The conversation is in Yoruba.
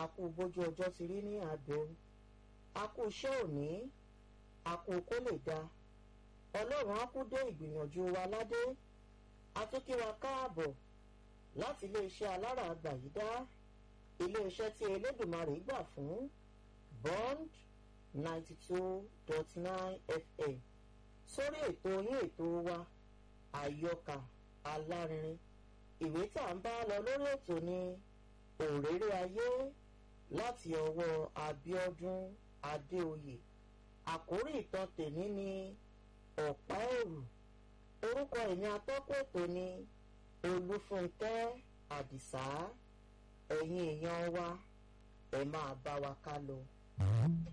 àkú bójú ọjọ́ ti rí ní àbẹ̀wò àkú iṣẹ́ òní àkú kó lè da ọlọ́run á kú dé ìgbìyànjú wa ládé atúnkíwa káàbọ̀ láti iléeṣẹ́ alára àgbàyídá iléeṣẹ́ tí elédùnmarè gbà fún bond ninety two dot nine fm sórí ètò yín ètò wa àyọkà alárinrin ìwé tá à ń bá lọ lórí ètò ní òréré ayé láti ọwọ́ Abíọ́dún Adéoyè àkórí ìtàn tèmi ni ọ̀pá ẹ̀rù orúkọ èmi atọ́kùn ètò ni Olúfúnkẹ́ Àdìsá ẹ̀yin èèyàn wa ẹ máa bá wa ká lọ.